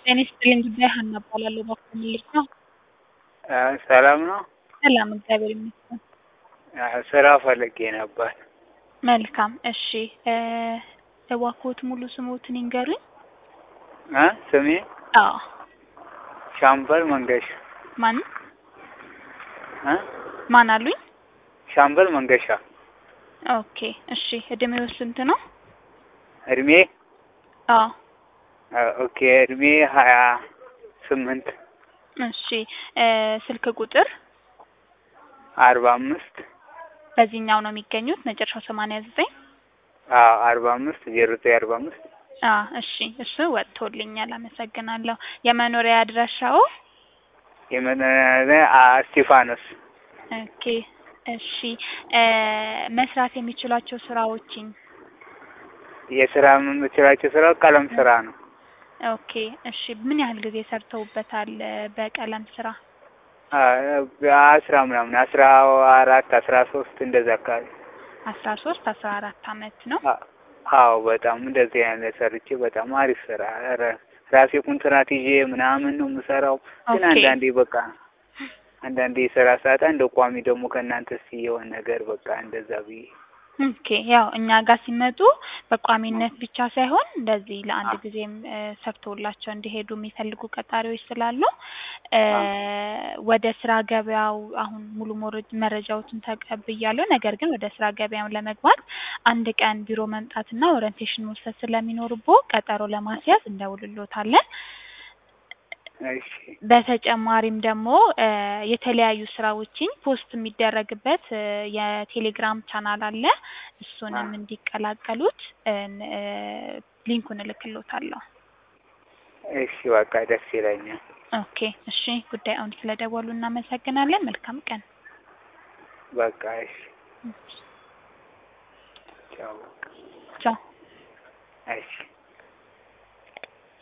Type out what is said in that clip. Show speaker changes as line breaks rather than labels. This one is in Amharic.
ጤና ይስጥልኝ ጉዳይ ሀና እባላለሁ። እባክዎ ምን ልርዳ?
ሰላም ነው?
ሰላም እግዚአብሔር ይመስገን።
ስራ ፈልጌ ነበር።
መልካም እሺ እባክዎት ሙሉ ስምዎትን ይንገሩኝ?
እ ስሜ
አዎ
ሻምበል መንገሻ
ማን
እ
ማን አሉኝ?
ሻምበል መንገሻ።
ኦኬ እሺ እድሜዎ ስንት ነው?
እድሜ
አዎ
ኦኬ እድሜ ሀያ ስምንት
እሺ ስልክ ቁጥር
አርባ አምስት
በዚህኛው ነው የሚገኙት መጨረሻው ሰማንያ ዘጠኝ
አዎ አርባ አምስት ዜሮ ዘጠኝ አርባ አምስት
አዎ እሺ እሱ ወጥቶልኛል አመሰግናለሁ። የመኖሪያ አድራሻዎ?
የመኖሪያ እስጢፋኖስ
ኦኬ እሺ መስራት የሚችሏቸው ስራዎችን
የስራ የምችላቸው ስራ ቀለም ስራ ነው።
ኦኬ እሺ ምን ያህል ጊዜ ሰርተውበታል በቀለም ስራ?
አስራ ምናምን አስራ አራት አስራ ሶስት እንደዛ አካባቢ
አስራ ሶስት አስራ አራት አመት ነው።
አዎ በጣም እንደዚህ አይነት ሰርቼ በጣም አሪፍ ስራ ኧረ ራሴ ኮንትራት ይዤ ምናምን ነው የምሰራው። ግን
ኦኬ።
አንዳንዴ በቃ አንዳንዴ የስራ ሰዓት አንድ ቋሚ ደግሞ ከእናንተ እስኪ የሆነ ነገር በቃ እንደዛ ብዬ
ኦኬ ያው እኛ ጋር ሲመጡ በቋሚነት ብቻ ሳይሆን እንደዚህ ለአንድ ጊዜም ሰርተውላቸው እንዲሄዱ የሚፈልጉ ቀጣሪዎች ስላሉ ወደ ስራ ገበያው አሁን ሙሉ ሞረ- መረጃዎችን ተቀብያለሁ። ነገር ግን ወደ ስራ ገበያው ለመግባት አንድ ቀን ቢሮ መምጣትና ኦሪንቴሽን መውሰድ ስለሚኖርብዎ ቀጠሮ ለማስያዝ እንደውልልዎታለን።
እሺ
በተጨማሪም ደግሞ የተለያዩ ስራዎችን ፖስት የሚደረግበት የቴሌግራም ቻናል አለ። እሱንም እንዲቀላቀሉት ሊንኩን እልክልዎታለሁ።
እሺ በቃ ደስ ይለኛል።
ኦኬ እሺ ጉዳዩን ስለደወሉ እናመሰግናለን። መልካም ቀን።
በቃ እሺ ቻው።
ቻው።
እሺ